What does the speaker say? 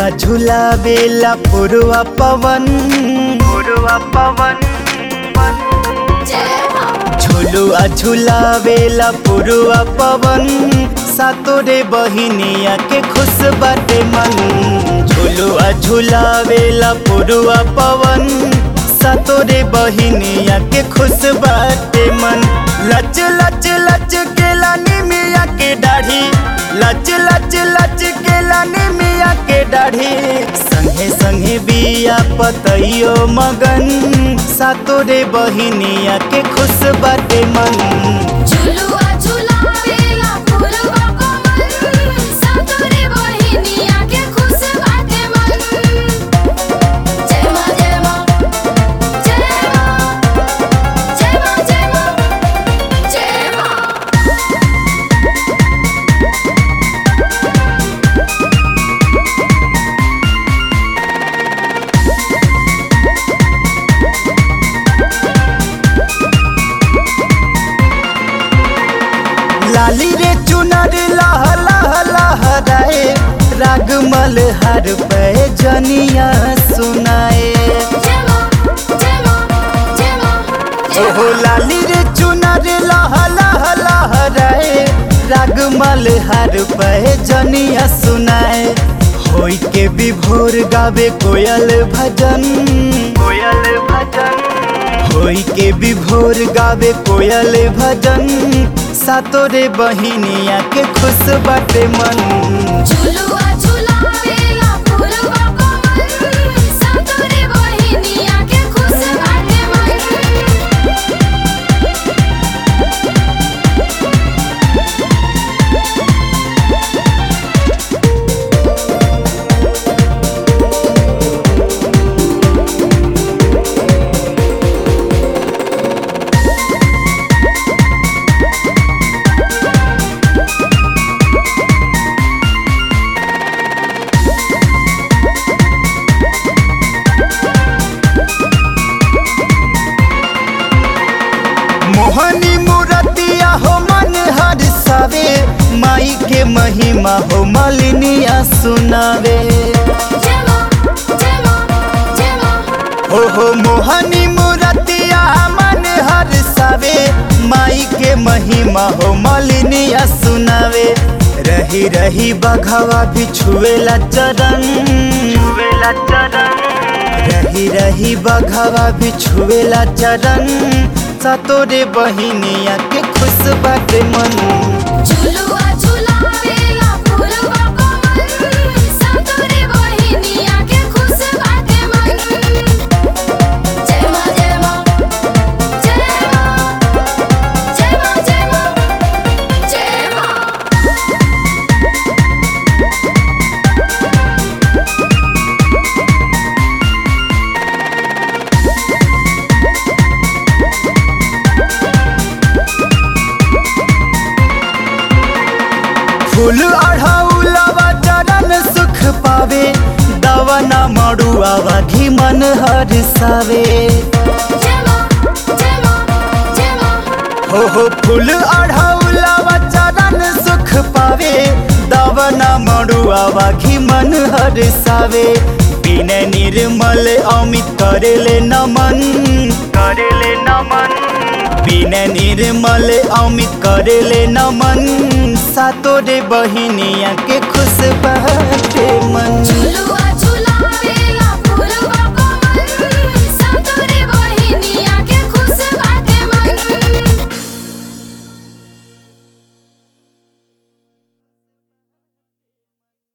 झुलुआ झुलावेला पुरवा पवन पुरवा पवन झुलुआ झुलावेला पुरवा पवन सातोरे बहिनिया के खुश बाटे मन झुलुआ झुलावेला पुरवा पवन सातोरे बहिनिया के खुश बाटे मन लच लच लच के लानी मिया के दाढ़ी लच लच लच के लानी मिया के दाढ़ी संगे संगे बिया पतइयो मगन सातोरे बहिनिया के खुश बाटे मन झुलुआ झुलावेला पुरवा पवन सातोरे बहिनिया के खुश बाटे मन जय मां जय मां जय मां जय मां जय मां जय मां लाली रे चुनर लह लह लहराए रागमल हर पे जनिया सुनाए जय मां जय मां जय मां ओहो लाली रे चुनर लह लह लहराए रागमल हर पे जनिया सुनाए होई के विभोर गावे कोयल भजन कोयल भजन होई के विभोर गावे कोयल भजन सातोरे बहिनिया के खुश बाटे मन झुलुआ झुलावेला पुरवा पवन सातोरे बहिनिया के खुश बाटे मन मोहनी मूरतिया हो मन हर सावे माई के महिमा हो मलिनिया सुनावे जय मां जय मां जय मां हो हो मोहनी मूरतिया मन हर सावे माई के महिमा हो मलिनिया सुनावे रही रही बघवा भी छुएला चरण छुएला चरण रही रही बघवा भी छुएला चरण सतोरे बहिनिया के खुश बाटे मन झुलुआ झुलावेला पुरवा पवन सातोरे बहिनिया के खुश बाटे मन जय मां जय मां जय मां जय मां जय मां जय मां फूल अढ़ाउलवा चरण सुख पावे दवना मड़ुआवा घी मन हर सावे जय मां जय मां जय मां हो हो फूल अढ़ाउलवा चरण सुख पावे दवना मड़ुआवा घी मन हर सावे बिन निर्मल अमित करेले नमन करेले नमन बिन निर्मल अमित करेले नमन सातोरे बहिनिया के खुश बाटे मन झुलुआ